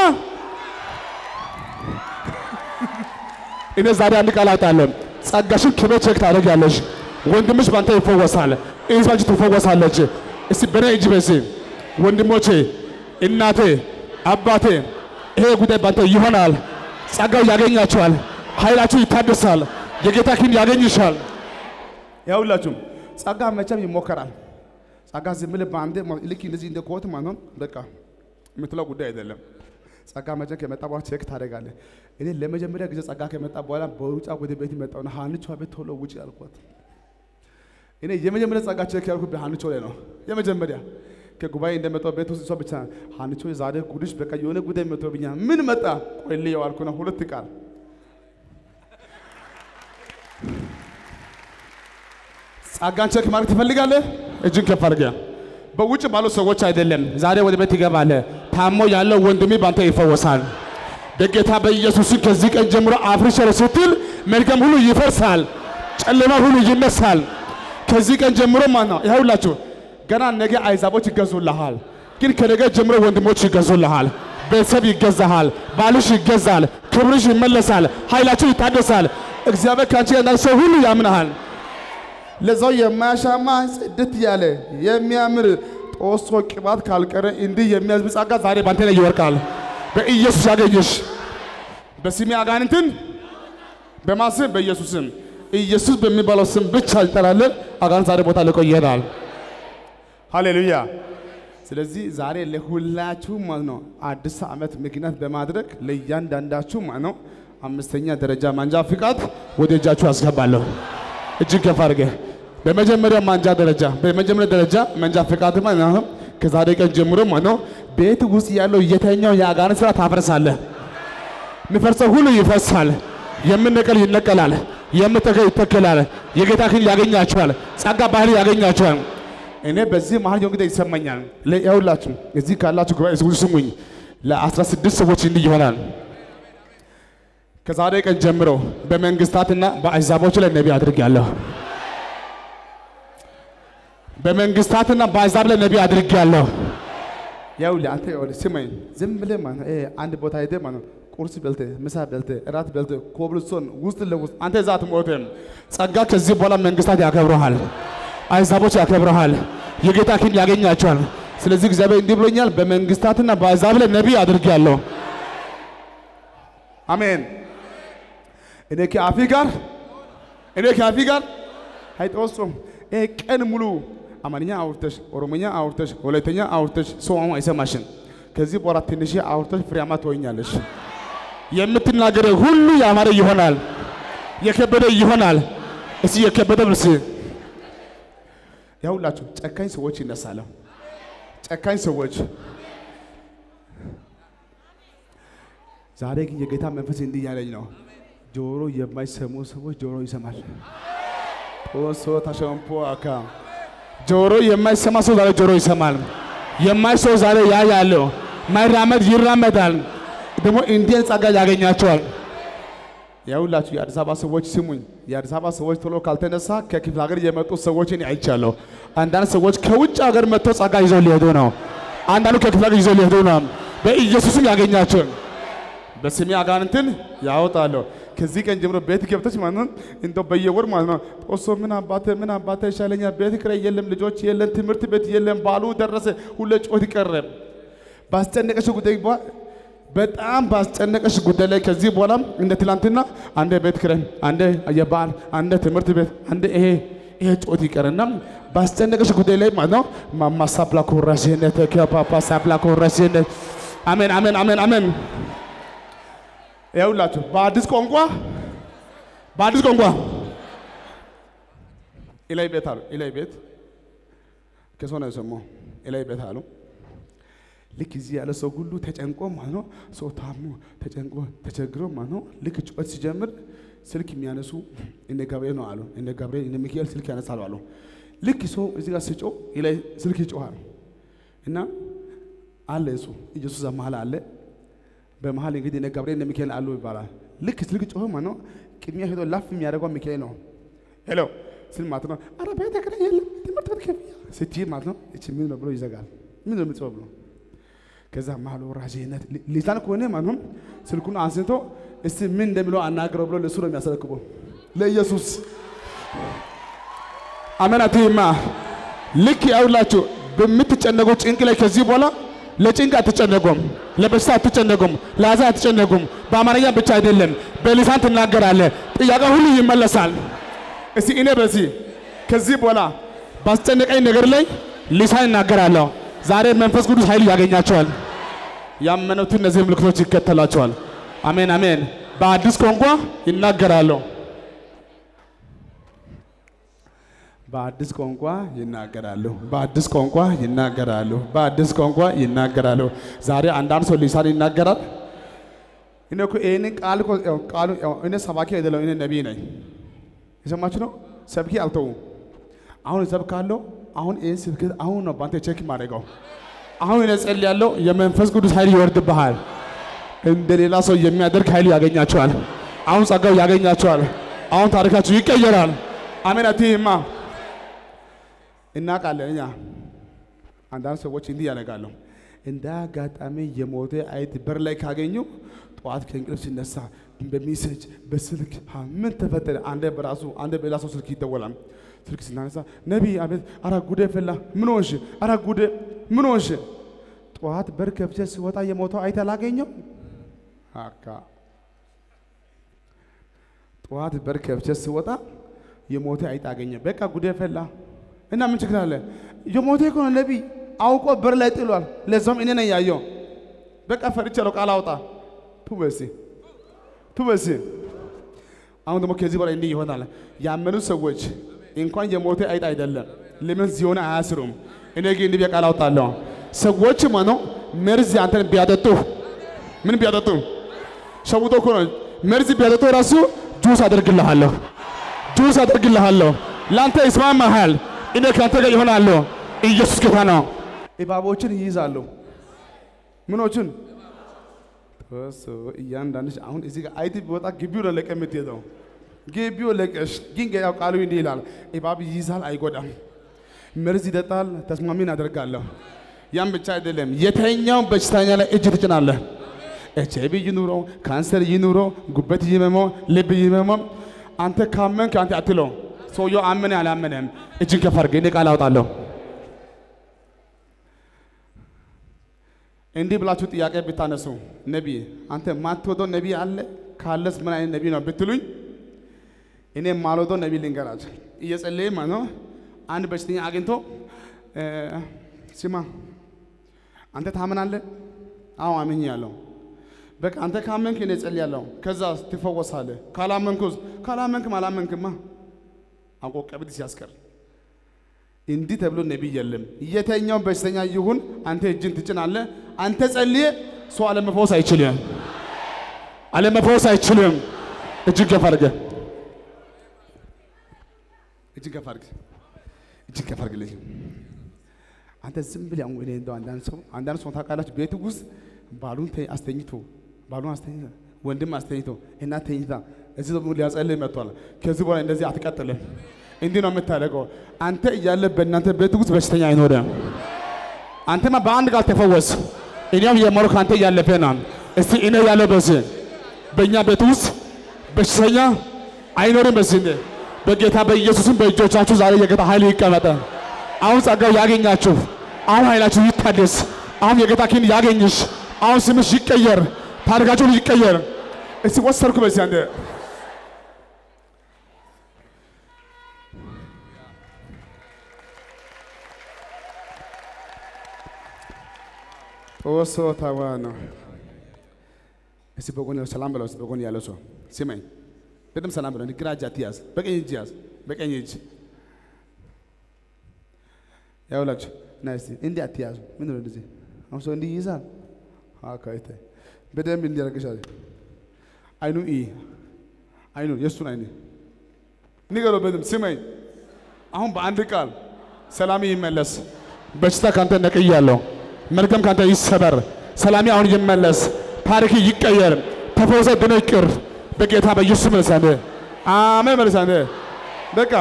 እኔ ዛሬ አንድ ቃል አውጣለሁ። ጸጋሽን ክበ ቼክ ታደርጊያለሽ። ወንድምሽ ባንተ ይፈወሳል፣ እህትሽ ትፈወሳለች። እስቲ በኔ እጅ በሲ ወንድሞቼ፣ እናቴ፣ አባቴ ይሄ ጉዳይ ባንተ ይሆናል። ጸጋው ያገኛቸዋል። ኃይላችሁ ይታደሳል። የጌታ ክንድ ያገኝሻል። ያውላችሁም ጸጋ መቼም ይሞከራል። ጸጋ ዝም ብለህ በአንዴ ልክ እንደዚህ እንደ ኮት ማለት ነው በቃ የምትለው ጉዳይ አይደለም። ጸጋ መቼም ከመጣ በኋላ ቼክ ታደርጋለህ። እኔ ለመጀመሪያ ጊዜ ጸጋ ከመጣ በኋላ በውጫ ወደ ቤት መጣሁና ሀንቿ ቤት ቶሎ ውጭ ያልኳት። እኔ የመጀመሪያ ጸጋ ቼክ ያልኩት በሀንቾ ላይ ነው። የመጀመሪያ ከጉባኤ እንደመጣሁ ቤት ውስጥ እሷ ብቻ ሀንቾ ዛሬ ጉድሽ በቃ የሆነ ጉዳይ መጥቶብኛል። ምን መጣ? ቆይ ልየው አልኩና ሁለት ቃል ጸጋን ቼክ ማድረግ ትፈልጋለህ? እጅን ከፍ አድርገህ በውጭ ባሉ ሰዎች አይደለም። ዛሬ ወደ ቤት ይገባለህ። ታሞ ያለው ወንድሜ ባንተ ይፈወሳል። በጌታ በኢየሱስን ከዚህ ቀን ጀምሮ አፍርሻለሁ ስትል መልካም ሁሉ ይፈርሳል፣ ጨለማ ሁሉ ይነሳል። ከዚህ ቀን ጀምሮ ማለት ነው ይኸውላችሁ ገና ነገ አይዛቦች ይገዙልሃል። ግን ከነገ ጀምሮ ወንድሞች ይገዙልሃል፣ ቤተሰብ ይገዛሃል፣ ባልሽ ይገዛል፣ ክብርሽ ይመለሳል፣ ኃይላችሁ ይታደሳል። እግዚአብሔር ከአንቺ ጋር ሰው ሁሉ ያምናሃል። ለዛው የማያሻማ ጽድት ያለ የሚያምር ጦሶ ቅባት ካልቀረ እንዲህ የሚያዝብ ጸጋ ዛሬ ባንተ ላይ ይወርቃል። በኢየሱስ ያገኘሽ በስሜ አጋንንትን በማስም በኢየሱስም ኢየሱስ በሚባለው ስም ብቻ እንጠራለን። አጋንንት ዛሬ ቦታ ልቆ ይሄዳል። ሃሌሉያ። ስለዚህ ዛሬ ለሁላችሁ ማለት ነው አዲስ ዓመት ምክንያት በማድረግ ለእያንዳንዳችሁ ማለት ነው አምስተኛ ደረጃ ማንጃ ፍቃድ ወደ እጃችሁ አስገባለሁ። እጅግ ከፍ አድርገህ በመጀመሪያ ማንጃ ደረጃ በመጀመሪያ ደረጃ መንጃ ፍቃድ ማለት ነው ከዛሬ ቀን ጀምሮ ማለት ነው ቤት ውስጥ ያለው የተኛው የአጋንንት ስራ ታፈርሳለህ። የሚፈርሰው ሁሉ ይፈርሳል። የምነቀል ይነቀላል። የምተከል ይተከላል። የጌታ ክን ያገኛቸዋል። ጸጋ ባህል ያገኛቸዋል። እኔ በዚህ መሀል የሆነ ጊዜ ይሰማኛል። ለያውላችሁ እዚህ ካላችሁ ጉባኤ ሰዎች ስሙኝ። ለአስራ ስድስት ሰዎች እንዲህ ይሆናል። ከዛሬ ቀን ጀምሮ በመንግስታትና በአሕዛቦች ላይ ነቢይ አድርጌያለሁ። በመንግስታትና በአሕዛብ ላይ ነቢይ አድርጌያለሁ። ያው አንተ ይኸውልህ ስማኝ፣ ዝም ብለህ ማለት ነው ይሄ አንድ ቦታ ሄደህ ማለት ነው ቁርስ በልተህ ምሳ በልተህ እራት በልተህ ኮብልስቶን ውስጥ ለውስጥ አንተ እዛ አትሞትም። ጸጋ ከዚህ በኋላ መንግስታት ያከብረሃል፣ አሕዛቦች ያከብረሃል፣ የጌታ ኪን ያገኛቸዋል። ስለዚህ እግዚአብሔር እንዲህ ብሎኛል፣ በመንግስታትና በአሕዛብ ላይ ነቢይ አድርጌያለሁ። አሜን። እኔ ከአፊ ጋር እኔ ከአፊ ጋር አይጦሶም ይሄ ቀን ሙሉ አማርኛ አውርተሽ ኦሮሞኛ አውርተሽ ወላይተኛ አውርተሽ ሰው አሁን አይሰማሽም። ከዚህ በኋላ ትንሽ አውርተሽ ፍሬያማ ትሆኛለሽ። የምትናገረው ሁሉ ያማረ ይሆናል፣ የከበደ ይሆናል። እስቲ የከበደ ብልስ ያሁላችሁ ጨካኝ ሰዎች ይነሳሉ። ጨካኝ ሰዎች ዛሬ ግን የጌታ መንፈስ እንዲህ ያለኝ ነው። ጆሮ የማይሰሙ ሰዎች ጆሮ ይሰማል። ጦሶ ተሸምፖ አካ ጆሮ የማይሰማ ሰው ዛሬ ጆሮ ይሰማል። የማይሰው ዛሬ ያያለው ማይራመድ ይራመዳል። ደግሞ እንዲህን ጸጋ ያገኛቸዋል። ያውላችሁ የአዲስ አበባ ሰዎች ስሙኝ። የአዲስ አበባ ሰዎች ቶሎ ካልተነሳ ከክፍለ ሀገር የመጡ ሰዎችን አይቻለሁ። አንዳንድ ሰዎች ከውጭ ሀገር መጥተው ጸጋ ይዘው ሊሄዱ ነው። አንዳንዱ ከክፍለ ሀገር ይዘው ሊሄዱ ነው። በኢየሱስም ያገኛቸው በስሜ አጋንንትን ያወጣለሁ። ከዚህ ቀን ጀምሮ ቤት ገብተች ማለት ነው እንደው በየወር ማለት ነው ጦሶ ምን አባተ ምን አባተ ይሻለኛል፣ ቤት ኪራይ የለም፣ ልጆች የለም፣ ትምህርት ቤት የለም፣ ባሉ ደረሰ፣ ሁሌ ጮት ይቀረ ባስጨነቀሽ ጉዳይ በጣም ባስጨነቀሽ ጉዳይ ላይ ከዚህ በኋላ እንደ ትላንትና አንደ ቤት ኪራይ፣ አንደ የበዓል፣ አንደ ትምህርት ቤት፣ አንደ ይሄ ይሄ ጮት ይቀርና ባስጨነቀሽ ጉዳይ ላይ ማለት ነው ማማሳፕላ ኮራሽነት ከፓፓሳፕላ ኮራሽነት አሜን አሜን አሜን አሜን። ይኸውላችሁ በአዲስ ቋንቋ በአዲስ ቋንቋ ኢላይ ቤት አሉ። ኢላይ ቤት ከሰው ነው የሰማው። ኢላይ ቤት አሉ። ልክ እዚህ ያለ ሰው ሁሉ ተጨንቆ ማለት ነው። ሰው ታሞ ተጨንቆ ተቸግሮ ማለት ነው። ልክ ጩኸት ሲጀምር ስልክ የሚያነሱ እነ ገብርኤል ነው አሉ። እነ ገብርኤል እነ ሚካኤል ስልክ ያነሳሉ አሉ። ልክ ሰው እዚህ ጋር ሲጮ ኢላይ ስልክ ይጮሃል እና አለ እሱ ኢየሱስ መሀል አለ በመሀል እንግዲህ እነ ገብርኤል እነ ሚካኤል አሉ ይባላል። ልክ ስልክ ጮኸ ማለት ነው። ቅድሚያ ሄዶ ላፍ የሚያደርገው ሚካኤል ነው። ሄሎ ስል ማለት ነው። አረ ቤተ ክራይ የለም ትምህርት ቤት ክፍያ ስትይ ማለት ነው። እቺ ምን ነው ብሎ ይዘጋል። ምን ነው የምትጮህ ብሎ ከዛ መሀል ወራጅነት ሊሳን ከሆነ ማለት ነው ስልኩን አንስቶ እስቲ ምን እንደሚለው አናግረው ብሎ ለእሱ ነው የሚያስረክበው ለኢየሱስ አሜን። አትይማ ልክ ያውላችሁ በምትጨነቁ ጭንቅ ላይ ከዚህ በኋላ ለጭንቅ አትጨነቁም፣ ለበሽታ አትጨነቁም፣ ለሐዘን አትጨነቁም። በአማርኛ ብቻ አይደለም በሊሳን ትናገራለህ። ጥያቄ ሁሉ ይመለሳል። እስቲ እኔ በዚህ ከዚህ በኋላ ባስጨነቀኝ ነገር ላይ ሊሳን እናገራለሁ። ዛሬ መንፈስ ቅዱስ ኃይል ያገኛቸዋል። ያመኑትን እነዚህ ምልክቶች ይከተላቸዋል። አሜን አሜን። በአዲስ ቋንቋ ይናገራሉ። በአዲስ ቋንቋ ይናገራሉ። በአዲስ ቋንቋ ይናገራሉ። በአዲስ ቋንቋ ይናገራሉ። ዛሬ አንዳንድ ሰው ሊሳን ይናገራል። እኔ እኮ ይህንን ቃል እኮ ያው ቃሉ ያው እኔ ሰባኪ አይደለም፣ እኔ ነቢይ ነኝ። የሰማችሁ ነው። ሰብኪ አልተውም። አሁን እሰብካለሁ። አሁን ይህን ስብከት አሁን ነው በአንተ ቼክ ማድረገው። አሁን እኔ ጸልያለሁ። የመንፈስ ቅዱስ ኃይል ይወርድብሃል። እንደ ሌላ ሰው የሚያደርግ ኃይል ያገኛቸዋል። አሁን ጸጋው ያገኛቸዋል። አሁን ታሪካችሁ ይቀየራል። አሜን አትይማ እናውቃለን። እኛ አንዳንድ ሰዎች እንዲህ ያደርጋሉ። እንደ አጋጣሚ የሞተ አይጥ በር ላይ ካገኙ ጠዋት ከእንቅልፍ ሲነሳ በሜሴጅ በስልክ ሀ፣ ምን ተፈጠረ? አንደ በራሱ አንደ በሌላ ሰው ስልክ ይደወላል። ስልክ ስናነሳ ነቢይ፣ አቤት። አረ ጉዴ ፈላ። ምን ሆንሽ? አረ ጉዴ ምን ሆንሽ? ጠዋት በር ከፍቼ ስወጣ የሞተው አይጥ አላገኘው አካ ጠዋት በር ከፍቼ ስወጣ የሞተ አይጥ አገኘ። በቃ ጉዴ ፈላ እና ምን ችግር አለ? የሞተ እኮ ነው ነቢይ፣ አውቆ በር ላይ ጥሏል። ለዛውም እኔ ነኝ ያየው። በቃ ፈርቻለሁ፣ ቃል አውጣ ቱበሲ ቱበሲ። አሁን ደግሞ ከዚህ በላይ እንዲህ ይሆናል። ያመኑ ሰዎች እንኳን የሞተ አይጥ አይደለም ለምን ሲሆን አያስሩም። እኔ ግን እንዲህ ብዬ ቃል አውጣለሁ። ሰዎች ማኖ መርዝ አንተን ቢያጠጡ ምን ቢያጠጡ ሸውቶ እኮ ነው መርዝ ቢያጠጡ ራሱ ጁስ አደርግልሃለሁ ጁስ አደርግልሃለሁ። ለአንተ ይስማማሃል። እኔ ከአንተ ጋር ይሆናለሁ። ኢየሱስ ጌታ ነው። እባቦችን ይይዛሉ። ምኖችን እሱ እያንዳንድሽ አሁን እዚህ ጋር አይት ቢወጣ ግቢው ነው ለቀ የምትሄደው። ግቢው ለቀሽ ግን ያው ቃሉ እንዲህ ይላል፣ እባብ ይይዛል አይጎዳም፣ መርዝ ይጠጣል ተስማሚን አደርጋለሁ። ያም ብቻ አይደለም፣ የተኛውን በሽተኛ ላይ እጅ ትጭናለህ። ኤች አይ ቪ ይኑረው፣ ካንሰር ይኑረው፣ ጉበት ይመመው፣ ልብ ይመመው፣ አንተ ካመንክ አንተ አትለው። ሰውየው አመነ አላመነም፣ እጅን ከፍ አድርገህ እኔ ቃል አውጣለሁ። እንዲህ ብላችሁ ጥያቄ ብታነሱ ነቢይ አንተ ማትወደው ነቢይ አለ ካለስ ምን አይነት ነቢይ ነው ብትሉኝ፣ እኔ ማልወደው ነቢይ ልንገራችሁ። እየጸለየ ማለት ነው አንድ በሽተኛ አግኝቶ እ፣ ስማ አንተ ታምናለህ? አዎ አምኛለሁ። በቃ አንተ ካመንክ እኔ ጸልያለሁ፣ ከዛ ትፈወሳለህ። ካላመንኩስ? ካላመንክም አላመንክማ አውቆ ቀብድ ሲያስቀር እንዲህ ተብሎ ነቢይ የለም። የተኛው በሽተኛ ይሁን አንተ እጅን ትጭናለህ። አንተ ጸልየ ሰው አለመፈወስ አይችልም፣ አለመፈወስ አይችልም። እጅን ከፍ አድርገህ እጅን ከፍ አድርገህ እጅን ከፍ አድርግልኝ። አንተ ዝም ብለህ አሁን እኔ እንደው አንዳንድ ሰው አንዳንድ ሰው ታውቃላችሁ፣ ቤት ውስጥ ባሉን ተ- አስተኝቶ ባሉን አስተኝቶ ወንድም አስተኝቶ እናት ተኝታ እዚህ ደግሞ ሊያጸልይ መጥቷል። ከዚህ በኋላ እንደዚህ አትቀጥልም። እንዲህ ነው የምታደርገው። አንተ እያለ በእናንተ ቤት ውስጥ በሽተኛ አይኖርም። አንተማ በአንድ ቃል ተፈወስ። እኔም የመሩ ከአንተ እያለፈ ነው። እስቲ እኔ ያለው በዚህ በእኛ ቤት ውስጥ በሽተኛ አይኖርም። በዚህ እንደ በጌታ በኢየሱስም በእጆቻችሁ ዛሬ የጌታ ኃይል ይቀመጠ። አሁን ጸጋው ያገኛችሁ። አሁን ኃይላችሁ ይታደስ። አሁን የጌታ ኪን ያገኝሽ። አሁን ስምሽ ይቀየር። ታሪካችሁ ይቀየር። እስቲ ወሰርኩ በዚህ አንደ ጦሶ ታዋ ነው። እስቲ በጎን ያለው ሰላም በለው። እስቲ በጎን ያለው ሰው ስማኝ፣ በደምብ ሰላም በለው። ግራ እጅ አትያዝ፣ በቀኝ እጅ ያዝ። በቀኝ እጅ ያውላችሁ እና እስቲ እንዲህ አትያዙ። ምን ነው እንደዚህ? አሁን ሰው እንዲህ ይይዛል። አካይተ በደንብ እንዲያረግሻል። አይኑ ኢ አይኑ የእሱን አይኑ ንገረው በደንብ ስማኝ። አሁን በአንድ ቃል ሰላም ይመለስ። በሽታ ካንተ ነቅያለሁ። መርገም ካንተ ይሰበር። ሰላሚ አሁን ይመለስ። ታሪክ ይቀየር። ተፈውሰ ድኖ ይቅር። በጌታ በኢየሱስ መልሳነ አሜን። መልሳነ በቃ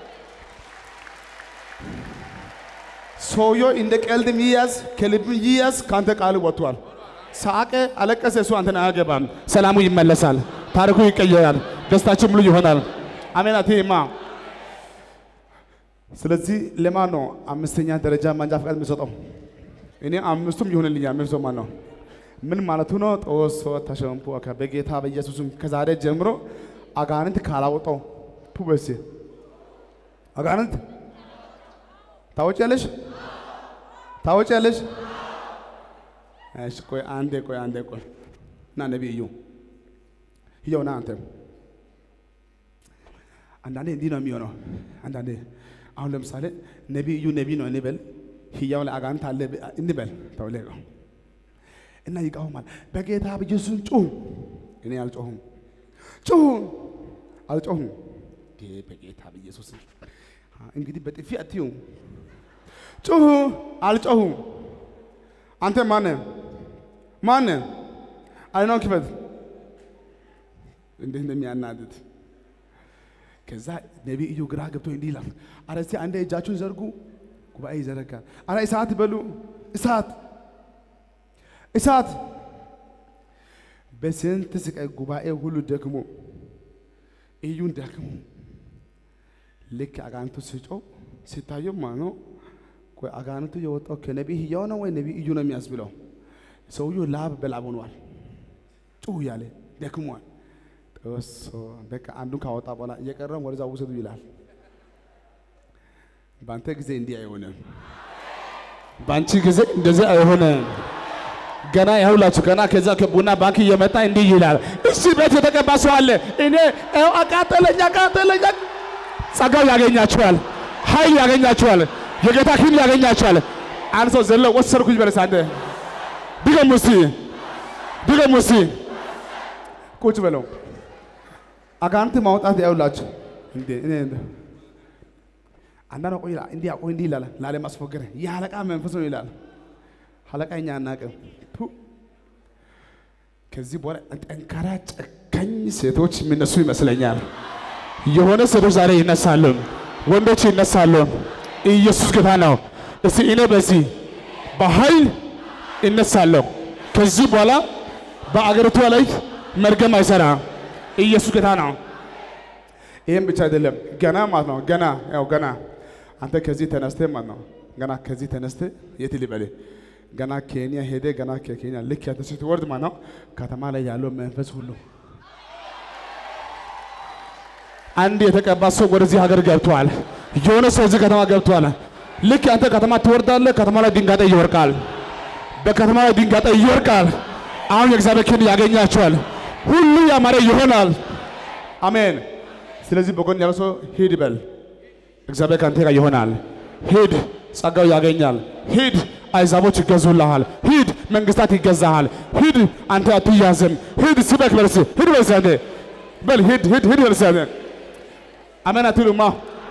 ሰውየው እንደ ቀልድም ይያዝ ከልብም ይያዝ ካንተ ቃል ወጥቷል። ሳቀ፣ አለቀሰ፣ እሱ አንተን አያገባም። ሰላሙ ይመለሳል። ታሪኩ ይቀየራል። ደስታችን ሙሉ ይሆናል። አሜን አቴማ ስለዚህ ለማን ነው አምስተኛ ደረጃ ማንጃ ፈቃድ የሚሰጠው? እኔ አምስቱም ይሁንልኛል። ምን ሰው ማን ነው? ምን ማለቱ ነው? ጦሶ ተሸንፎ በጌታ በኢየሱስም ከዛሬ ጀምሮ አጋንንት ካላወጣው ፑበሴ አጋንንት ታወጪያለሽ፣ ታወጪያለሽ። እሺ ቆይ አንዴ፣ ቆይ አንዴ፣ ቆይ እና ነቢዩ ይኸው ና አንተ አንዳንዴ እንዲህ ነው የሚሆነው። አንዳንዴ አሁን ለምሳሌ ነቢዩ ነቢይ ነው እንበል፣ ህያው ላይ አጋንንት አለ እንበል ተብለ እና ይቃወማል። በጌታ በኢየሱስ ጩሁ። እኔ አልጮሁም፣ ጩሁ፣ አልጮሁም። ይሄ በጌታ በኢየሱስ እንግዲህ በጥፊ አትዩ፣ ጩሁ፣ አልጮሁም። አንተ ማነ ማነ? አይኗን ክፈት። እንዴት እንደሚያናድድ ከዛ ነቢዩ ግራ ገብቶ እንዲህ ይላል፣ አረ እስቲ አንዴ እጃችሁን ዘርጉ። ጉባኤ ይዘረጋል። አረ እሳት በሉ እሳት እሳት በስንት ስቃይ ጉባኤ ሁሉ ደክሞ እዩን ደክሞ ልክ አጋንቱ ሲጮው ሲታየው ማለት ነው። ቆይ አጋንቱ የወጣው ከነቢይ ሕያው ነው ወይ ነቢይ እዩ ነው የሚያስብለው? ሰውየው ላብ በላብ ሆኗል። ጩሁ እያለ ደክሟል። ጠሶ በቃ አንዱን ካወጣ በኋላ እየቀረም ወደዛ ውሰዱ ይላል። በአንተ ጊዜ እንዲህ አይሆንም። በአንቺ ጊዜ እንደዚህ አይሆንም። ገና ያሁላችሁ ገና ከዛ ከቡና ባንክ እየመጣ እንዲህ ይላል። እሺ ቤት የተቀባ ሰው አለ። እኔ ይኸው አቃጠለኝ አቃጠለኝ። ጸጋው ያገኛችኋል፣ ኃይል ያገኛችኋል፣ የጌታ ኪን ያገኛችኋል። አንድ ሰው ዘሎ ወሰድኩኝ በለስ አንተ ድገሙ እስቲ ድገሙ እስቲ ቁጭ በለው። አጋንንት ማውጣት ያውላችሁ እንዴ እኔ አንዳንድ ቆይ ይላል እንዲህ ቆይ እንዲህ ይላል ላለማስፎገር የአለቃ መንፈስ ነው ይላል። አለቃ እኛ አናውቅም። ቱ ከዚህ በኋላ ጠንካራ ጨካኝ ሴቶች የሚነሱ ይመስለኛል። የሆነ ሴቶች ዛሬ ይነሳሉ፣ ወንዶች ይነሳሉ። ኢየሱስ ጌታ ነው። እስቲ እኔ በዚህ በኃይል እነሳለሁ። ከዚህ በኋላ በአገሪቷ ላይ መርገም አይሰራ። ኢየሱስ ጌታ ነው። ይህም ብቻ አይደለም፣ ገና ማለት ነው። ገና ያው ገና አንተ ከዚህ ተነስተ ማለት ነው። ገና ከዚህ ተነስተ የት ሊበል ገና ኬንያ ሄደ። ገና ከኬንያ ልክ ያንተ ስትወርድ ማለት ነው ከተማ ላይ ያለው መንፈስ ሁሉ አንድ የተቀባ ሰው ወደዚህ ሀገር ገብቷል። የሆነ ሰው እዚህ ከተማ ገብቷል። ልክ አንተ ከተማ ትወርዳለህ። ከተማ ላይ ድንጋጤ ይወርቃል። በከተማ ላይ ድንጋጤ ይወርቃል። አሁን የእግዚአብሔር ክንድ ያገኛቸዋል። ሁሉ ያማረ ይሆናል። አሜን። ስለዚህ በጎን ያለው ሰው ሂድ በል፣ እግዚአብሔር ከአንተ ጋር ይሆናል። ሂድ፣ ጸጋው ያገኛል። ሂድ፣ አይዛቦች ይገዙልሃል። ሂድ፣ መንግስታት ይገዛሃል። ሂድ፣ አንተ አትያዝም። ሂድ፣ ስበክ በልስ ሂድ በልስ አንተ በል ሂድ፣ ሂድ፣ ሂድ በልስ አንተ አሜን አትሉማ?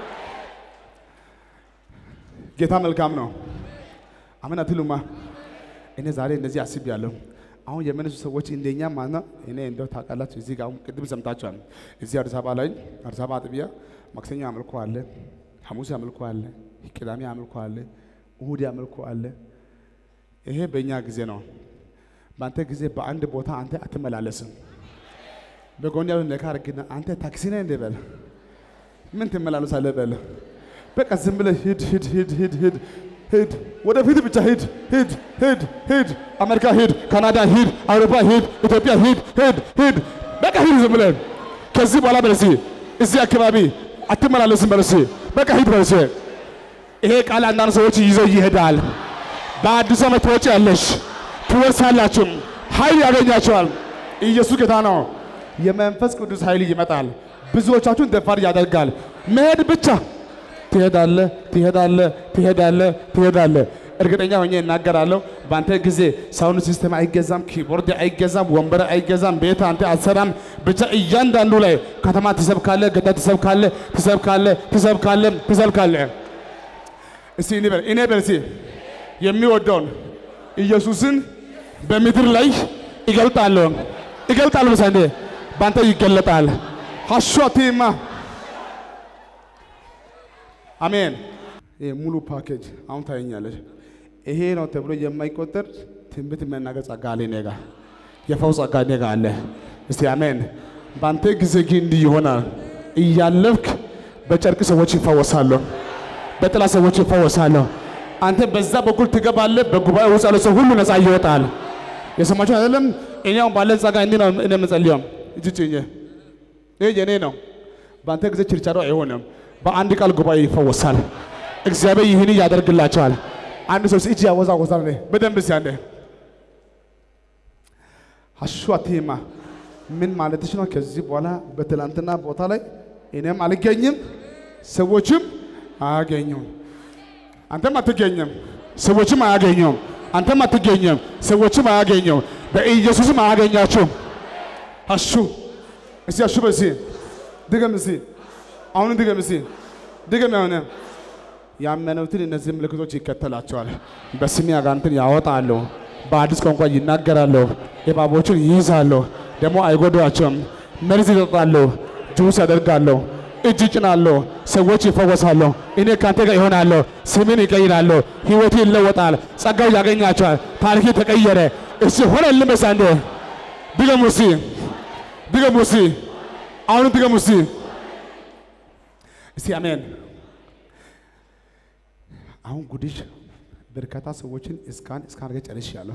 ጌታ መልካም ነው። አሜን አትሉማ? እኔ ዛሬ እንደዚህ አስቤያለሁ። አሁን የመነሱ ሰዎች እንደኛ ማለት ነው። እኔ እንደው ታውቃላችሁ፣ እዚህ ጋር አሁን ቅድም ሰምታችኋል። እዚህ አዲስ አበባ ላይ አዲስ አበባ አጥቢያ ማክሰኞ አምልኮ አለ፣ ሐሙስ አምልኮ አለ፣ ቅዳሜ አምልኮ አለ፣ እሁድ አምልኮ አለ። ይሄ በእኛ ጊዜ ነው። በአንተ ጊዜ በአንድ ቦታ አንተ አትመላለስም። በጎን ያሉ ነካ አድርግና አንተ ታክሲ ነህ እንደ በል ምን ትመላለሳለህ በል በቃ ዝም ብለህ ሂድ ሂድ ሂድ ሂድ ሂድ ሂድ ወደፊት ብቻ ሂድ ሂድ ሂድ ሂድ አሜሪካ ሂድ ካናዳ ሂድ አውሮፓ ሂድ ኢትዮጵያ ሂድ ሂድ ሂድ በቃ ሂድ ዝም ብለህ ከዚህ በኋላ በለሲ እዚህ አካባቢ አትመላለስም በለሲ በቃ ሂድ በለሲ ይሄ ቃል አንዳንድ ሰዎች ይዘው ይሄዳል በአዲስ ዓመት ትወጪ ያለሽ ትወርሳላችሁ ኃይል ያገኛቸዋል ኢየሱስ ጌታ ነው የመንፈስ ቅዱስ ኃይል ይመጣል ብዙዎቻችሁን ደፋር ያደርጋል መሄድ ብቻ ትሄዳለ ትሄዳለ ትሄዳለ ትሄዳለ። እርግጠኛ ሆኜ እናገራለሁ። በአንተ ጊዜ ሳውንድ ሲስተም አይገዛም፣ ኪቦርድ አይገዛም፣ ወንበር አይገዛም፣ ቤት አንተ አትሰራም። ብቻ እያንዳንዱ ላይ ከተማ ትሰብካለ፣ ገጠር ትሰብካለ፣ ትሰብካለ፣ ትሰብካለ፣ ትሰብካለ። እስቲ እኔ በል እኔ በል እስቲ የሚወደውን ኢየሱስን በምድር ላይ ይገልጣለሁ ይገልጣለሁ። በሳ እንዴ በአንተ ይገለጣል። ሀሾቲማ አሜን። ይሄ ሙሉ ፓኬጅ አሁን ታየኛለች። ይሄ ነው ተብሎ የማይቆጠር ትንቢት መናገር ጸጋ አለ እኔ ጋ፣ የፈውስ ጸጋ እኔ ጋ አለ። እስቲ አሜን። በአንተ ጊዜ ግን እንዲህ ይሆናል። እያለፍክ በጨርቅ ሰዎች ይፈወሳሉ፣ በጥላ ሰዎች ይፈወሳሉ። አንተ በዛ በኩል ትገባለህ። በጉባኤ ውስጥ ያለ ሰው ሁሉ ነፃ ይወጣል። የሰማችሁ አይደለም? እኔ አሁን ባለን ጸጋ እንዲህ ነው እኔ የምጸልየው። እጅ ጭኜ ይሄ የኔ ነው። በአንተ ጊዜ ችርቻሮ አይሆንም። በአንድ ቃል ጉባኤ ይፈወሳል። እግዚአብሔር ይህን ያደርግላቸዋል። አንድ ሰው እጅ ያወዛወዛል። እኔ በደንብ እስኪ አንዴ አሹአቴማ ምን ማለትሽ ነው? ከዚህ በኋላ በትላንትና ቦታ ላይ እኔም አልገኝም፣ ሰዎችም አያገኙም። አንተም አትገኝም፣ ሰዎችም አያገኙም። አንተም አትገኝም፣ ሰዎችም አያገኙም። በኢየሱስም አያገኛችሁም። አሹ እስቲ አሹ በሲ ድገም እስቲ አሁን ድገም እስቲ ድገም። ያሆነ ያመኑትን እነዚህ ምልክቶች ይከተላቸዋል። በስሜ አጋንንትን ያወጣሉ፣ በአዲስ ቋንቋ ይናገራሉ፣ እባቦችን ይይዛሉ፣ ደግሞ አይጎዷቸውም። መርዝ ይጠጣሉ፣ ጁስ ያደርጋሉ፣ እጅ ይጭናሉ፣ ሰዎች ይፈወሳሉ። እኔ ካንተ ጋር ይሆናለሁ። ስምን ይቀይራሉ፣ ህይወቱ ይለወጣል፣ ጸጋው ያገኛቸዋል። ታሪክ ተቀየረ። እሺ ሆነልህ መሰለህ አንዴ ድገሙ እስኪ ድገሙ እስኪ አሁንም ድገሙ እስኪ እስቲ አሜን። አሁን ጉድሽ በርካታ ሰዎችን እስካን እስካን አድርገህ ጨርሻለሁ።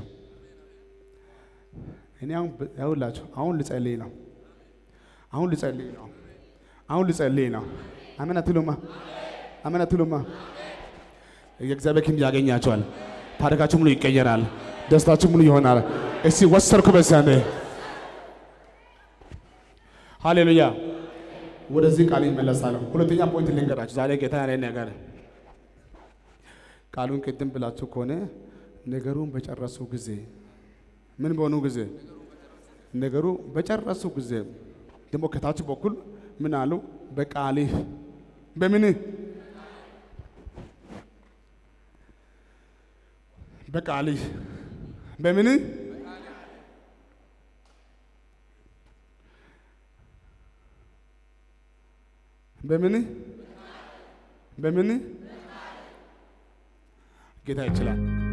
እኔ አሁን ያውላችሁ አሁን ልጸልይ ነው። አሁን ልጸልይ ነው። አሁን ልጸልይ ነው። አሜን አትሉማ? አሜን አትሉማ? የእግዚአብሔር ክንድ ያገኛቸዋል። ታሪካችሁ ሙሉ ይቀየራል። ደስታችሁ ሙሉ ይሆናል። እስቲ ወሰርኩ በዛኔ ሃሌሉያ። ወደዚህ ቃል ይመለሳለሁ። ሁለተኛ ፖይንት ልንገራችሁ ዛሬ ጌታ ያለ ነገር ቃሉን ቅድም ብላችሁ ከሆነ ነገሩን በጨረሱ ጊዜ ምን በሆኑ ጊዜ ነገሩ በጨረሱ ጊዜ ደግሞ ከታች በኩል ምን አሉ? በቃልህ በምን በቃልህ በምን በምን በምን ጌታ ይችላል።